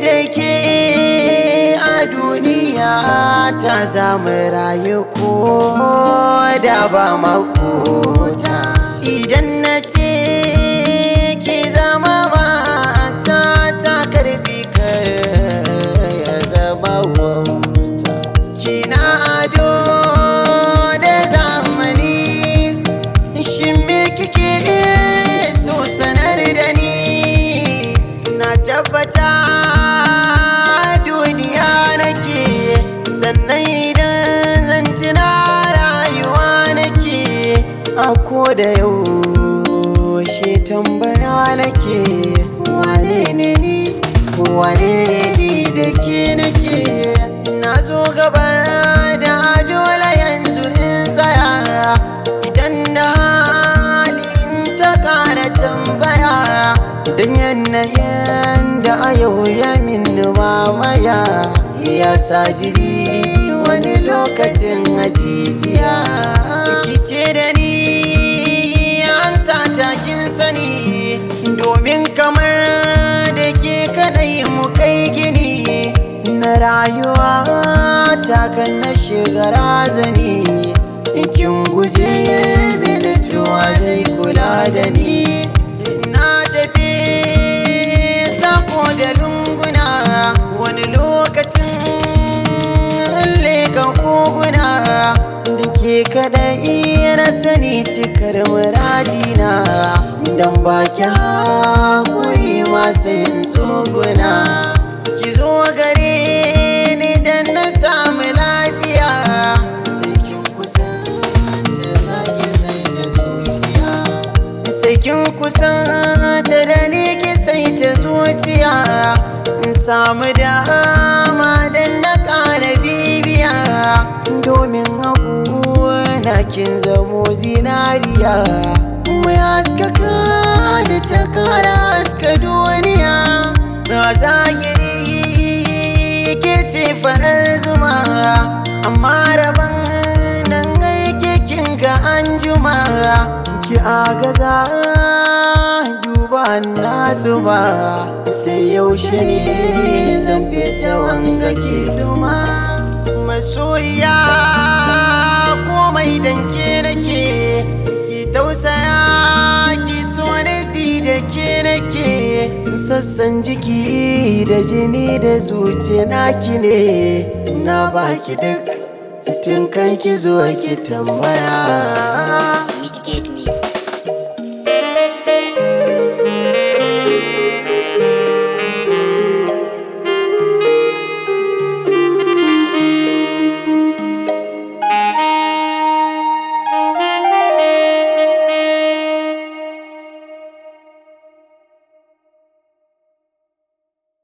da ke a duniya ta zama rayu ko da ba makota idan na ce ki zama mata ta karbi kar ya zama wauta kina ado da zamani shin me kike so sanar da ni na tabbata duniya nake sannan idan zan tuna rayuwa nake a ko da yaushe tambaya nake wane ne ni wane ne ni da ke nake na zo gabar da dole yanzu in tsaya idan da hali in ta kara tambaya don yanayin da a yau ya min mamaya ya sa jiri wani lokacin ajijiya kice da ni amsa takin sani domin kamar da ke kadai mu kai gini na rayuwa takan na shiga razani kin guje mini tuwa zai kula da ni na tafi sako da lunguna wani lokacin leka koguna da ke kadai na sani cikar muradina don baki haƙuri masu yin tsoguna ki zo gare ni don na samu lafiya sai kin kusanta za ki sai ta zuciya sai kin kusanta da ni ki sai ta zuciya in samu dama don na ƙara bibiya domin hagu na kin zamo zinariya mai haskaka da ta kara haska duniya na zahiri ke ce farar zuma amma rabon nan aike kin ga an juma ki agaza duba na zuba sai yaushe ne zan fita wanga ke duma masoya komai danke nake ki tausaya ki so da ji da ke nake sassan jiki da jini da zuciya naki ne na baki duk tun kan ki zo ki tambaya